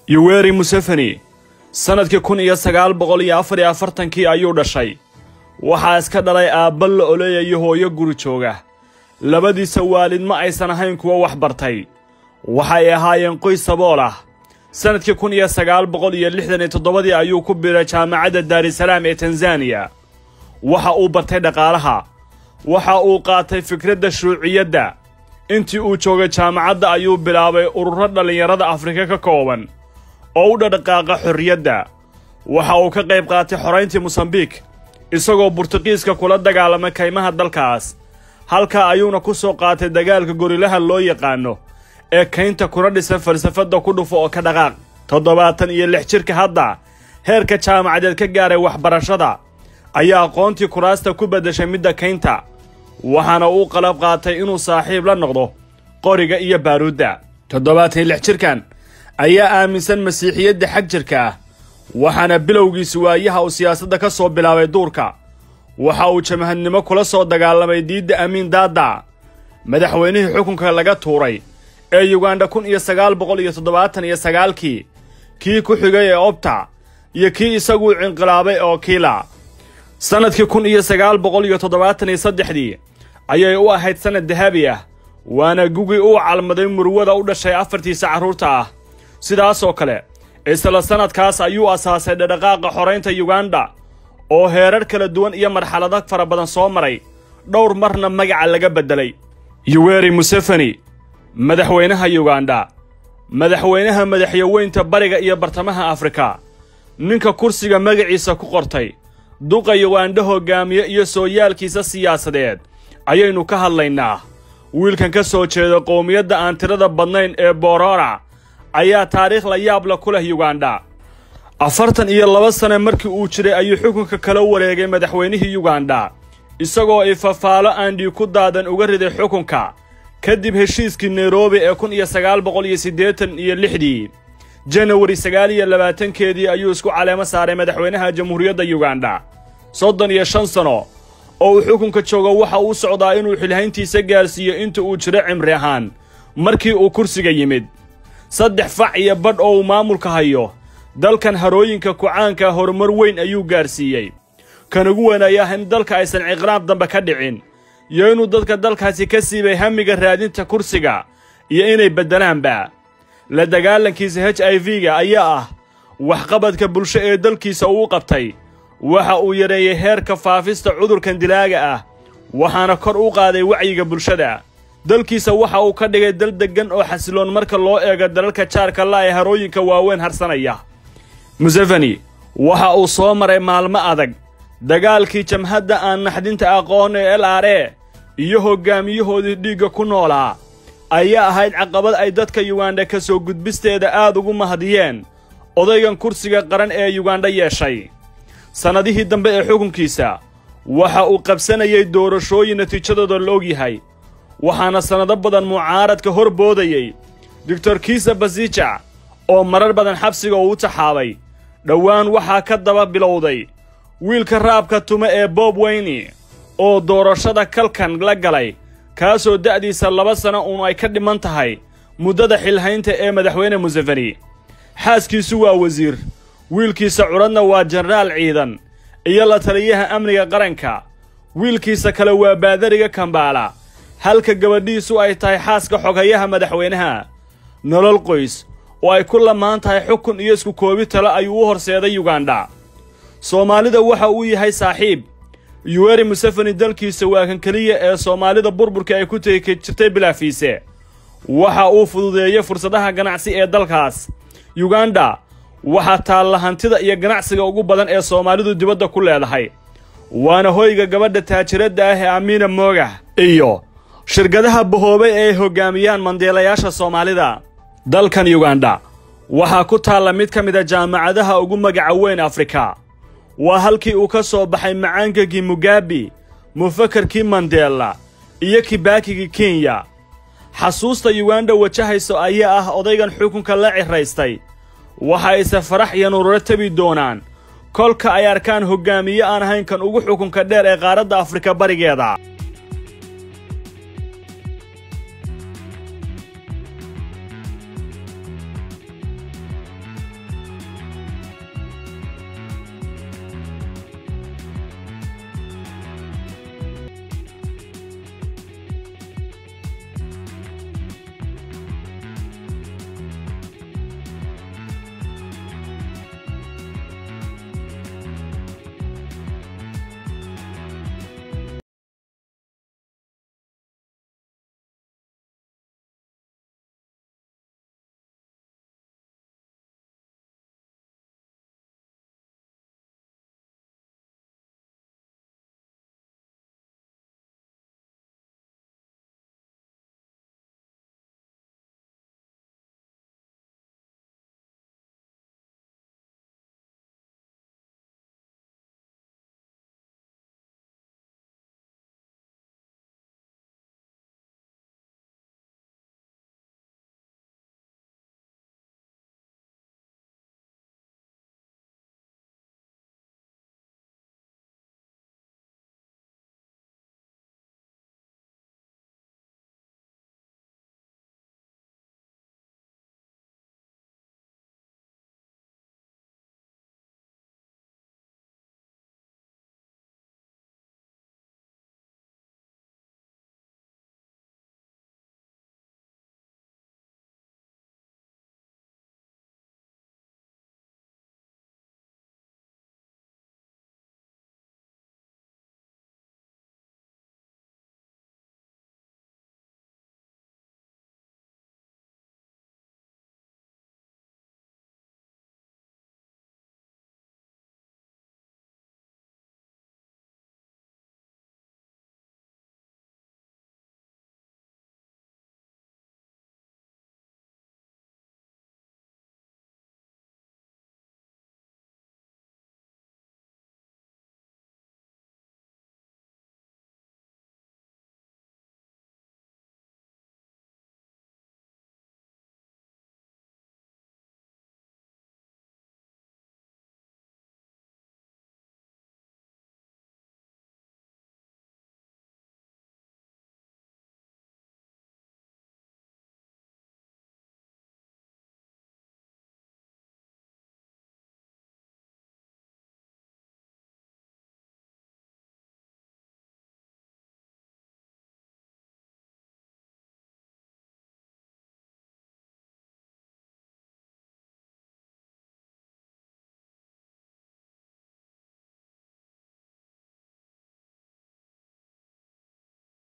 yoweri museveni sannadkii kun iyo sagaal boqol iyo afar iyo afartankii ayuu dhashay waxaa iska dhalay aabba la oleeyayo hooyo guri jooga labadiisa waalid ma aysan ahayn kuwa wax bartay waxay ahaayeen qoys sabool ah sannadkii kun iyo sagaal boqol iyo lixdan iyo toddobadii ayuu ku biray jaamacadda daarisalaam ee tanzaniya waxa uu bartay dhaqaalaha waxa uu qaatay fikradda shuuciyadda intii uu joogay jaamacadda ayuu bilaabay ururo dhallinyarada afrika ka kooban oo u dhadhaqaaqa xorriyadda waxa uu ka qayb qaatay xorayntii mosambiik isagoo burtuqiiska kula dagaalamay kaymaha dalkaas halkaa ayuuna ku soo qaatay dagaalka gorilaha loo yaqaano ee kaynta kuna dhisan falsafadda ku dhufo oo ka dhaqaaq toddobaatan iyo lix jirka hadda heerka jaamacadeed ka gaaray waxbarashada ayaa aqoontii kuraasta ku beddeshay midda kaynta waxaana uu qalab qaatay inuu saaxiib la noqdo qoriga iyo baaruudda toddobaatan iyo lix jirkan ayaa aaminsan masiixiyadda xag jirka ah waxaana bilowgiisi waayaha uu siyaasadda ka soo bilaabay duurka waxa uu jamahadnimo kula soo dagaalamay diidda amiin daada madaxweynihii xukunka laga tuuray ee yuganda kun iyo sagaal boqol iyo toddobaatan iyo sagaalkii kii ku xigay ee obta iyo kii isaguu cinqilaabay oo kiila sannadkii kun iyo sagaal boqol iyo toddobaatan iyo saddexdii ayay u ahayd sannad dahabi ah waana gugii uu calmaday murwada u dhashay afartiisa carruurta ah sidaasoo kale isla sannadkaas ayuu asaasay dhadhaqaaqa xoraynta yuganda oo heerar kala duwan iyo marxalado fara badan soo maray dhowr marna magaca laga beddelay yoweri museveni madaxweynaha yuganda madaxweynaha madaxyaweynta bariga iyo bartamaha afrika ninka kursiga magaciisa ku qortay duqa yuganda hoggaamiye iyo sooyaalkiisa siyaasadeed ayaynu ka hadlaynaa wiilkan ka soo jeeda qowmiyadda aan tirada badnayn ee borora ayaa taariikh la yaabla ku leh yuganda afartan iyo laba sane markii uu jiray ayuu xukunka kala wareegay madaxweynihii yuganda isagoo ifafaalo aandhii ku daadan uga riday xukunka kadib heshiiskii nairobi ee kun iyo sagaal boqol iyo siddeetan iyo lixdii janawari sagaal iyo labaatankeedii ayuu isku caleemo saaray madaxweynaha jamhuuriyadda yuganda soddon iyo shan sano oo uu xukunka joogo waxa uu socdaa inuu xilhayntiisa gaarsiiyo inta uu jiro cimri ahaan markii uu kursiga yimid saddex fac iyo badh oo uu maamulka hayo dalkan harooyinka kucaanka horumar weyn ayuu gaarsiiyey kan ugu wanaaya in dalka aysan ciqraab dambe ka dhicin iyo inuu dadka dalkaasi ka siibay hamiga raadinta kursiga iyo inay beddelaanba la dagaalankiisa h i v-ga ayaa ah waxqabadka bulsho ee dalkiisa uu qabtay waxa uu yareeyey heerka faafista cudurkan dilaaga ah waxaana kor u qaaday wacyiga bulshada dalkiisa waxa uu ka dhigay dal deggan oo xasiloon marka loo eego dalalka jaarka la ee harooyinka waaweyn harsanaya museveni waxa uu soo maray maalmo adag dagaalkii jamhadda aan naxdinta aqoon ee l r e iyo hoggaamiyahoodii dhiigga ku noolaa ayaa ahayd caqabad ay dadka yuganda ka soo gudbisteeda aad ugu mahadiyeen odaygan kursiga qaran ee yuganda yeeshay sannadihii dambe ee xukunkiisa waxa uu qabsanayay doorashooyin natiijadooda la og yahay waxaana sannado badan mucaaradka hor boodayey doctor kiisa basija oo marar badan xabsiga uu u taxaabay dhowaan waxaa ka daba bilowday wiilka raabka tume ee bob weyni oo doorashada kalkan la galay kaasoo da'diisa laba sano uun ay ka dhiman tahay muddada xilhaynta ee madaxweyne museveni xaaskiisu waa wasiir wiilkiisa cudradna waa jenaraal ciidan iyo la taliyaha amniga qaranka wiilkiisa kale waa baadariga kambaala halka gabadhiisu ay tahay xaaska xogayaha madaxweynaha nolol qoys oo ay ku lamaan tahay xukun iyo isku koobi talo ayuu u horseeday yuganda soomaalida waxa uu yahay saaxiib yuweri museveni dalkiisa waa kan keliya ee soomaalida burburka ay ku tegi jirtay bilaafiise waxa uu fududeeyey fursadaha ganacsi ee dalkaas yuganda waxaa taalla hantida iyo ganacsiga ugu badan ee soomaalidu dibadda ku leedahay waana hoyga gabadha taajiradda ah ee amiina moogah iyo shirkadaha bahoobay ee ay hoggaamiyaan mandeelayaasha soomaalida dalkan yuganda waxaa ku taalla mid ka mida jaamacadaha ugu magaca weyn afrika waa halkii uu ka soo baxay macaankagii mugabi mufakarkii mandela iyo kibaakigii kenya xasuusta yuganda wajahayso ayaa ah odaygan xukunka la ciraystay waxayse farax iyo nururo tebi doonaan kolka ay arkaan hoggaamiye aan ahayn kan ugu xukunka dheer ee qaaradda afrika barigeeda